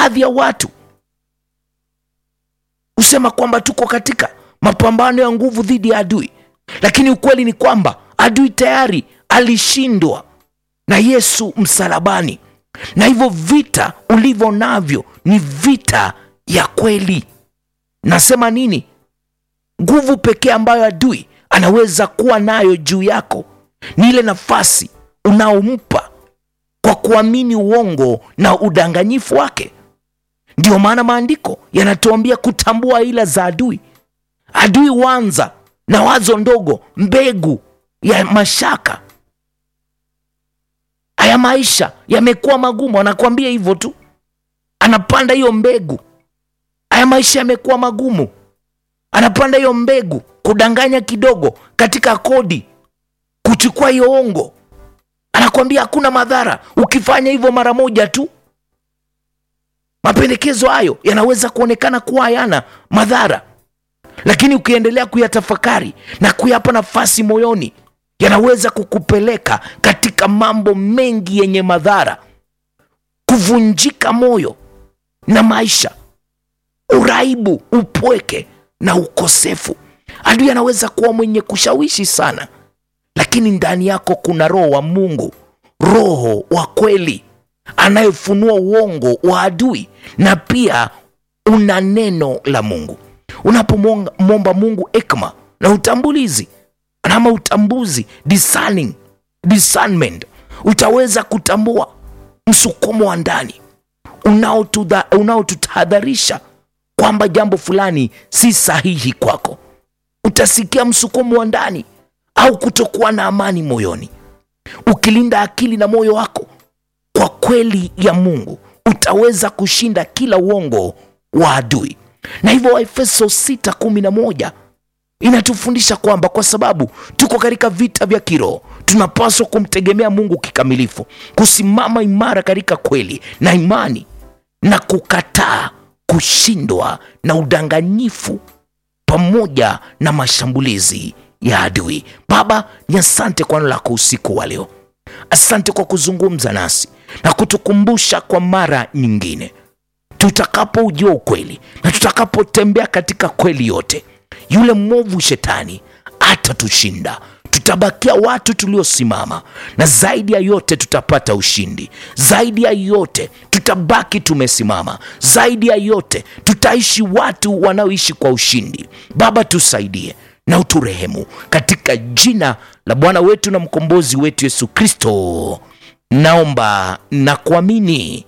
baadhi ya watu husema kwamba tuko katika mapambano ya nguvu dhidi ya adui lakini ukweli ni kwamba adui tayari alishindwa na yesu msalabani na hivyo vita ulivyo navyo ni vita ya kweli nasema nini nguvu pekee ambayo adui anaweza kuwa nayo juu yako ni ile nafasi unaompa kwa kuamini uongo na udanganyifu wake ndiyo maana maandiko yanatuambia kutambua ila za adui adui huanza na wazo ndogo mbegu ya mashaka haya maisha yamekuwa magumu anakuambia hivyo tu anapanda hiyo mbegu haya maisha yamekuwa magumu anapanda hiyo mbegu kudanganya kidogo katika kodi kuchukua hiyo ongo anakwambia hakuna madhara ukifanya hivyo mara moja tu mapendekezo hayo yanaweza kuonekana kuwa hayana madhara lakini ukiendelea kuyatafakari na kuyapa nafasi moyoni yanaweza kukupeleka katika mambo mengi yenye madhara kuvunjika moyo na maisha uraibu upweke na ukosefu adui anaweza kuwa mwenye kushawishi sana lakini ndani yako kuna roho wa mungu roho wa kweli anayefunua uongo wa adui na pia una neno la mungu unapomwomba mungu ekma na utambulizi ama utambuzi discerning, discernment utaweza kutambua msukumo wa ndani unaotudha- unaotutahadharisha kwamba jambo fulani si sahihi kwako utasikia msukumo wa ndani au kutokuwa na amani moyoni ukilinda akili na moyo wako kwa kweli ya mungu utaweza kushinda kila uongo wa adui na hivyo waefeso 611 inatufundisha kwamba kwa sababu tuko katika vita vya kiroho tunapaswa kumtegemea mungu kikamilifu kusimama imara katika kweli na imani na kukataa kushindwa na udanganyifu pamoja na mashambulizi ya adui baba ni asante kwa neno lako usiku wa leo asante kwa kuzungumza nasi na kutukumbusha kwa mara nyingine tutakapoujua ukweli na tutakapotembea katika kweli yote yule mwovu shetani atatushinda tutabakia watu tuliosimama na zaidi ya yote tutapata ushindi zaidi ya yote tutabaki tumesimama zaidi ya yote tutaishi watu wanaoishi kwa ushindi baba tusaidie na uturehemu katika jina la bwana wetu na mkombozi wetu yesu kristo naomba na kuamini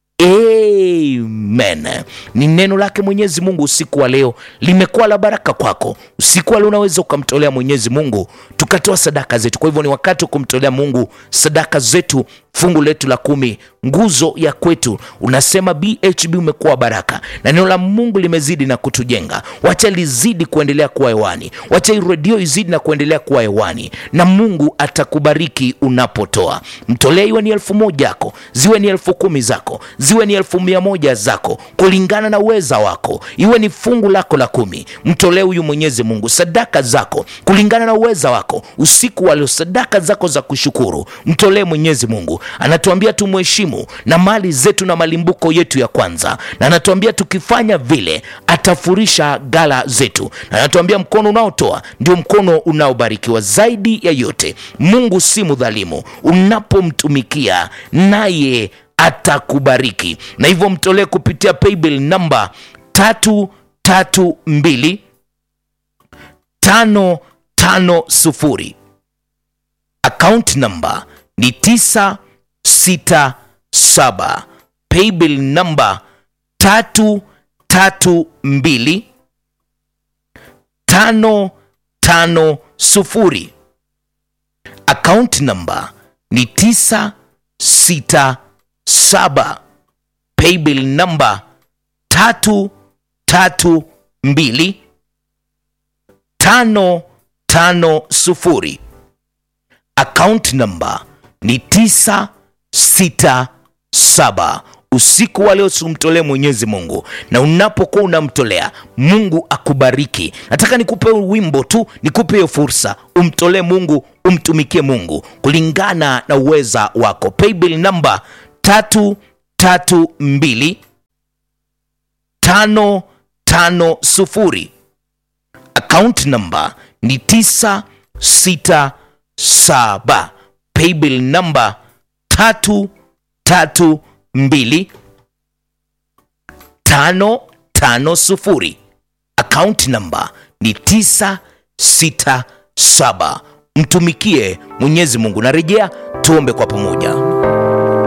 amen ni neno lake mwenyezi mungu usiku wa leo limekuwa la baraka kwako usiku wa leo unaweza ukamtolea mwenyezi mungu tukatoa sadaka zetu kwa hivyo ni wakati wa kumtolea mungu sadaka zetu fungu letu la kumi nguzo ya kwetu unasema bhb umekuwa baraka na neno la mungu limezidi na kutujenga wacha lizidi kuendelea kuwa hewani wacha hii redio izidi na kuendelea kuwa hewani na mungu atakubariki unapotoa mtolee iwe ni elfu moja yako ziwe ni elfu kumi zako ziwe ni elfu mia moja zako kulingana na uweza wako iwe ni fungu lako la kumi mtolee huyu mwenyezi mungu sadaka zako kulingana na uweza wako usiku wa leo sadaka zako za kushukuru mtolee mwenyezi mungu anatuambia tumheshimu na mali zetu na malimbuko yetu ya kwanza na anatuambia tukifanya vile atafurisha gala zetu na anatuambia mkono unaotoa ndio mkono unaobarikiwa zaidi ya yote mungu si mdhalimu unapomtumikia naye atakubariki na hivyo mtolee kupitia paybill namba tatu tatu mbili tano tano sufuri account number ni tisa sita saba paybill namba tatu tatu mbili tano tano sufuri account number ni tisa sita saba paybill namba tatu tatu mbili tano tano sufuri account number ni tisa sita saba usiku wa leo simtolee mwenyezi mungu na unapokuwa unamtolea mungu akubariki nataka nikupe wimbo tu nikupe hiyo fursa umtolee mungu umtumikie mungu kulingana na uweza wako paybill namba tatu tatu mbili tano tano sufuri account number ni tisa sita saba paybill number tatu tatu mbili tano tano sufuri account number ni tisa sita saba mtumikie mwenyezi mungu narejea tuombe kwa pamoja